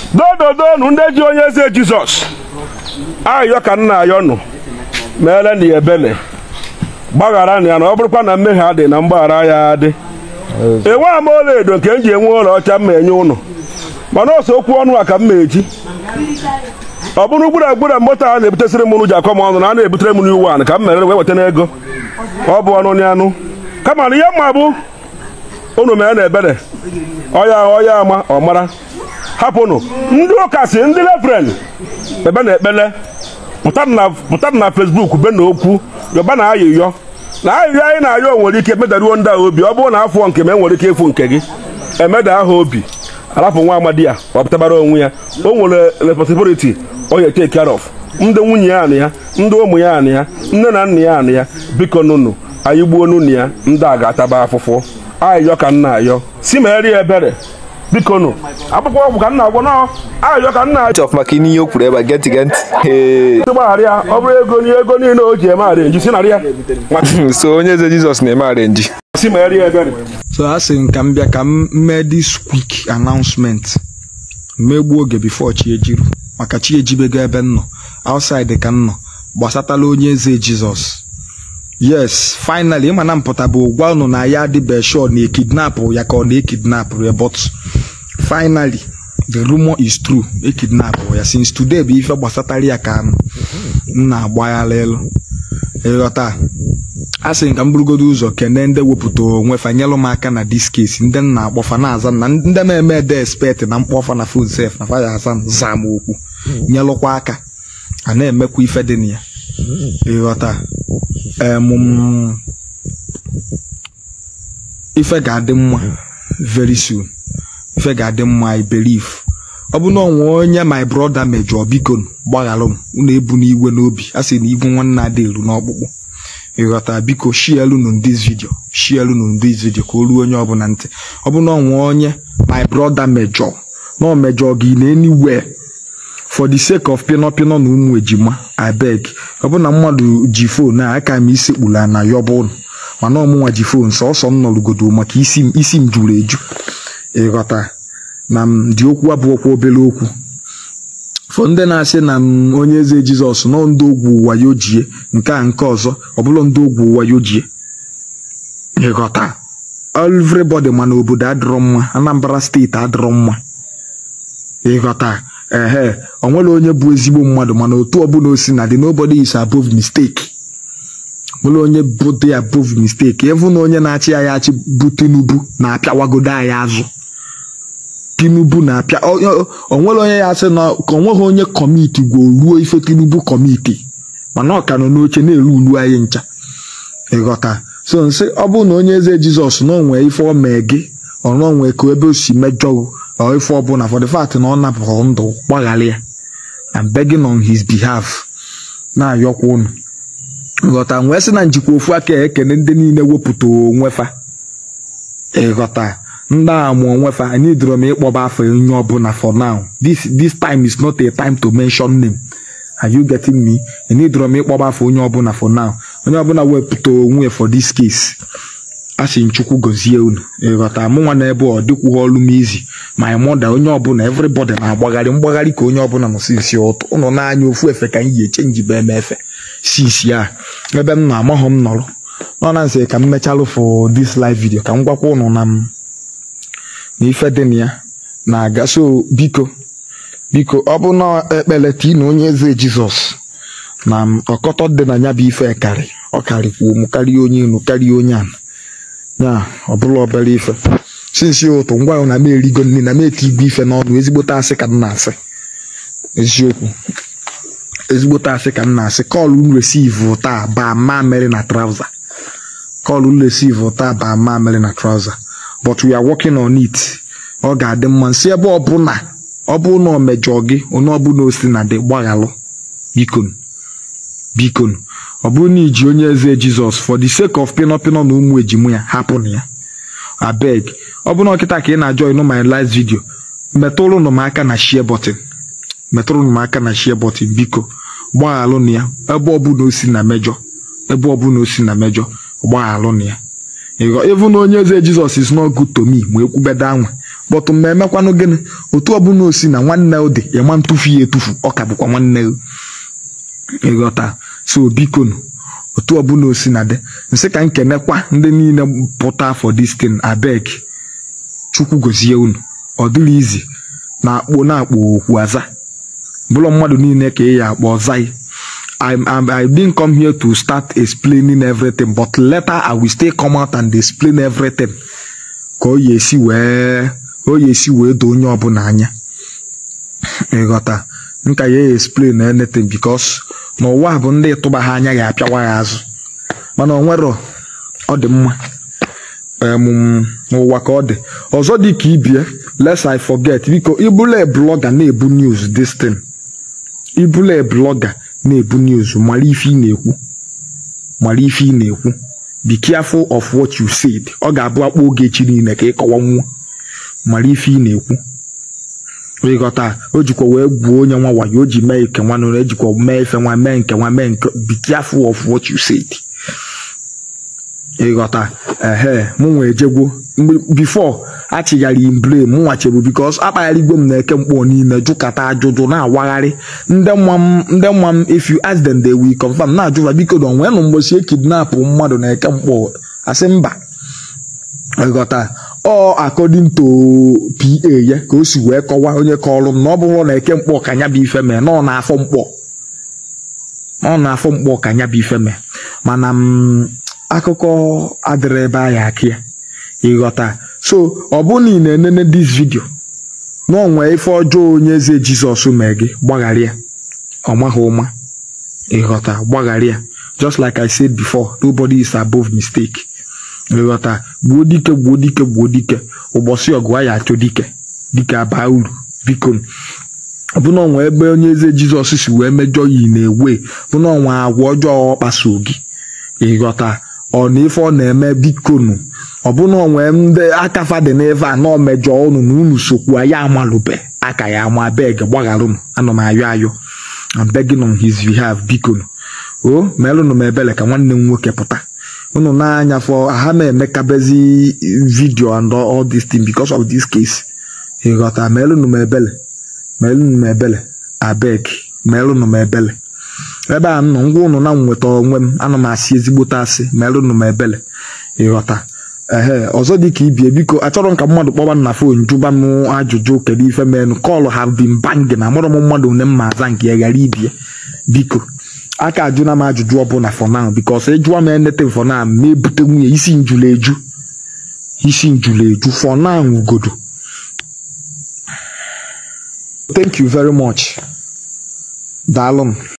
dododonu ndị ji onye eze jizọs ayọ ka nna ayọ nụ meere na ya ebele gbaghara na ya na ọ bụrụkwa na mmehie adị na mgbaghara ya adị enwe ama ọla edo nke m ji enwe ụlọ ọcha mma enye ụnụ mana ọsọ okwu ọnụ a ka m ma eji ọ bụrụ gbura gbura moto a na-ebutesịrị m ụnụ ji akọ m ọnụ na a na-ebutere m n'iwu anụ ka m mere wee weta n'ego ọ bụ ọnụ n'anụ kama na ihe mma bụ unu mere na ebere ọya ọya ama ọ mara hapụnụ ndị ụka si ndị refren ebe na ekpele pụta na fesbuk be na okwu yọba na ayịyọ na ayịyọ anyị na-ayọ nwere ike medaruo ndị ahụ obi ọ bụrụ na afọ nke m enwere ike ịfụ nke gị emeda aha obi arapụ nwa amadi ya ọ pụtabara onwe ya o nwere responsibility ọ ya take care of ndị nwunye ya anị ya ndị ụmụ ya anị ya nne na nna ya anị ya biko nụnụ anyị gbuo nunu ya ndị a ga-ataba afụfụ ayịyọ ka nna ayọ si mere ya ebere biko nụ akwụkwọ ọgwụ ka nna agwọ nọ ayịyọ ka nna Chọf maka ihe o kwuru ebe a geti geti Ee. gbaghara ya ọ bụrụ ego ni ego niile o ji eme arenji si narị ya so onye eze jizọs na-eme arenji si mere ya ebere so a sị m ka m bịa ka m mee this quick announcement megbuo oge before chi ejiru maka chi ejibego ebe m nọ outside ka m nọ gbasatala onye eze jizọs yes finally ịma na mpụta bụ gwa unu na ya adịbe sure na ekidnapụ ya ka ọ na-ekidnapụ ya but finally the rumor is true ekidnapụ ya since today bụ ife gbasatara ya ka m na-agbaghala elu ịghọta a sị ka m burugodo ụzọ kene ndị wepụta onwe fa nyelụ m aka na dis case ndị m na-akpọfa na-aza m na ndị m eme ede expect na mkpọfa na food sef na faya aza m zaa m okwu nyelụkwa aka a na-emekwa ife dị na ya ịghọta em, m, ife ga-adị mma very soon ife ga-adị mma i believe ọ bụ na onwe onye my brother mejọ biko gbaghalụ m unu ebu n'iwe n'obi a sị na ibu nwanne adị elu n'ọkpụkpụ ịghọta biko shielunu this video shielunu this video ka o ruo onye ọbụla ntị ọ bụ na onwe onye my brother mejọ na o mejọ gị na anywhere for the sake of pịnọ pịnọ na ụmụ ejima abeg ọ bụ na mmadụ ji fon a aka m isi kpula na yọba ụnụ mana ọmụnwa ji fon sọsọ m nọrụgodo maka isi m isi m juru eju ịghọta na m dị okwu abụ okwu obere okwu fọ ndị na-asị na m onye eze jizọs nọ ndị ogwu wayo jie nke a nke ọzọ ọ bụla ndị ogwu wayo jie ịghọta everybody mana obodo adịrọ mma anambra steeti adịrọ mma ịghọta ehe o nwere onye bụ ezigbo mmadụ mana otu ọbụla o si na dị nobody is above mistake nwere onye bụ dị above mistake ịvụ na onye na-achị anyị achị bụ tinubu na-apịawagodo anyị azụ tinubu na-apịa o- o o nwere onye ya sị na ka o nweghị onye kọmiti gwuo ruo ife tinubu kọmiti mana ọ ka nọ n'oche na-eru ulu anyị ncha ịghọta so nsị ọ bụrụ na onye eze jizọs na onwee ife ọ mee gị ọrụ onwee ka ebe o si mejọ gị, ọ ife ọbụla for the fact na ọ napụrụ ndụ gbaghara ya I'm begging on his behalf na-ayọkwa unu ịghọta wee sị na njikwa ofu aka ya ekene ndị niile wepụta onwe fa ịghọta ndị a mụ onwe fa anyị dịrọ m ịkpọba afọ onye ọbụla for now this this time is not a time to mention name are you getting me anyị dịrọ m ịkpọba afọ onye ọbụla for now onye ọbụla wepụta onwe ya for this case a sị nchukwu gọzie unu ịghọta mụnwa na ebe ọ dịkwughị ọlụ m izi my mother onye ọbụla everybody na-agbagharị mgbagharị ka onye ọbụla nọ sinsi ụtụ ụnụ na-anya ofu efe ka m yi echenji bụ eme efe sinsi a ebe m na-amaghọ m nọrọ nọ na nsị ka m mechalụ for this live video ka m gwakwa ụnụ na m na ife dị na ya na-aga so biko biko ọ bụ na ekpere tii na onye eze jizọs na m ọkọtọ dị na ya bụ ife karị ọ karịkwuo m karịa onye enu karịa onye ana ya ọ bụla obere ife sinsi ụtụ ngwa ahụ na m erigo nri na m eti igwe ife n'ọnụ ezigbote asị ka m na-asị eziokwu ezigbote asị ka m na-asị kọlụ m resivu taa baa mamịrị na trauza kọlụ m resivu taa baa mamịrị na trauza but we are working on it ọ ga-adị mma nsị ebe ọbụla ọ bụ na o mejọ gị onye ọbụla o si na dị gbaghalụ bikonu bikonu ọ bụrụ na iji onye eze jizọs for the sake of pịnọ pịnọ na ụmụ ejimu ya hapụ na ya abeg ọ bụ na ọkịta ka ị na-ajọ ịnụ my last video metụrụnụ m aka na share button metụrụnụ m aka na share button biko gbaghalụ na ya ebe ọbụla o si na mejọ ebe ọbụla o si na mejọ gbaghalụ na ya ịghọ even na onye eze jizọs is not good to me ma ekwubeda anwa bọtụ ma emekwanụ gịnị otu ọbụla osi na nwanne ụdị ịma ntụfu ya etufu ọ ka bụkwa nwanne gị ịghọta so bikonu otu ọbụla osi na dị nsị ka nkenekwa ndị niile pụta for this thing abeg chukwu gozie unu ọ dịrị izi na-akpọ na-akpọ okwu aza bụrụ mmadụ niile ka ị ya akpọ ọzai I, I, I didn't come here to start explaining everything but later I will still come out and explain everything ka o esi wee o esi wee doo onye ọbụla anya ịghọta nka ya explain anything because n'ụwa bụ ndị tụba ha anya ga-apịawa ya azụ mana ọ nwero ọ dị mma em, n'ụwa ka ọ dị ọzọ dị ka ibie lest I forget biko ibule blọga na-ebu news this thing ibule blọga na-ebu news mara ife ị na-ekwu mara ife ị na-ekwu be careful of what you said ọ ga-abụ akpọ oge echi niile ka ị kọwa nwa mara ife ị na-ekwu ịghọta o jikwa wee gwuo onye nwa wayo o ji mee nke nwa nụrụ ejikwa mee ife nwa mee nke nwa mee nke be careful of what you said ịghọta ehe mụ nwa ejegwo mgbe bifo achịghara im blame mụ nwachebu bikos akpagharịgwo m na eke mkpọ niile jụkata ajụjụ na-awagharị ndị nwa m ndị nwa m if you ask them they will confirm na-ajụva biko don nwee nụ mgbochi ekidnapụ mmadụ na eke mkpọ asị mba ịghọta ọ according to pa ya ka o si wee kọwaa onye kọrọ m na ọ bụrụ na eke mkpọ ka nya bụ ife mee na ọ na-afọ mkpọ ọ na-afọ mkpọ ka nya bụ ife mee mana m akụkọ adịrị ebe ahụ aka ya ịghọta so ọ bụrụ na ị na-enene this video na onwe ife ọjọọ onye eze jizọs mee gị gbaghara ya ọ maghị ụma ịghọta gbaghara ya just like i said before nobody is above mistake ịghọta gbuo dike gbuo dike gbuo dike ụbọchị ọgụ a ya achọ dike dike abaa uru biko ọ bụ na ọnwa ebe onye eze jizọs si wee mejọ ya na-ewe bụ na ọnwa agwa ọjọọ ọ kpaso gị ịghọta ọ na ife ọ na-eme bikonu ọ bụ na onwe ndị aka fadị n'ebe a na omejọ unu na unu sokwu ya amalụbe aka ya ama beg gbagharụ m ana m ayọ ayọ I'm begging on his behalf bikonu o meelụnụ m ebele ka nwanne m nwoke pụta unu na-anya fọ ha na-emekabezi video and all this thing because of this case ịghọta meelụnụ m ebele meelụnụ m ebele abeg meelụnụ m ebele ebe a nọ ngwa ụnụ na m nweta onwe m ana m asị ezigbote asị merụnụ m ebele ịghọta ehe ọzọ dị ka ibie biko achọrọ m ka mmadụ kpọba m na fon jụba m ajụjụ kedu ife menụ kọlụ have been banging amụrụ m mmadụ one m ma aza nke ya ghara ibie biko aka ajụna m ajụjụ ọbụla for now because ịjụwa m anything for now ma ebute nwunye isi njụla eju isi njụla eju for now ugodo thank you very much daalụ m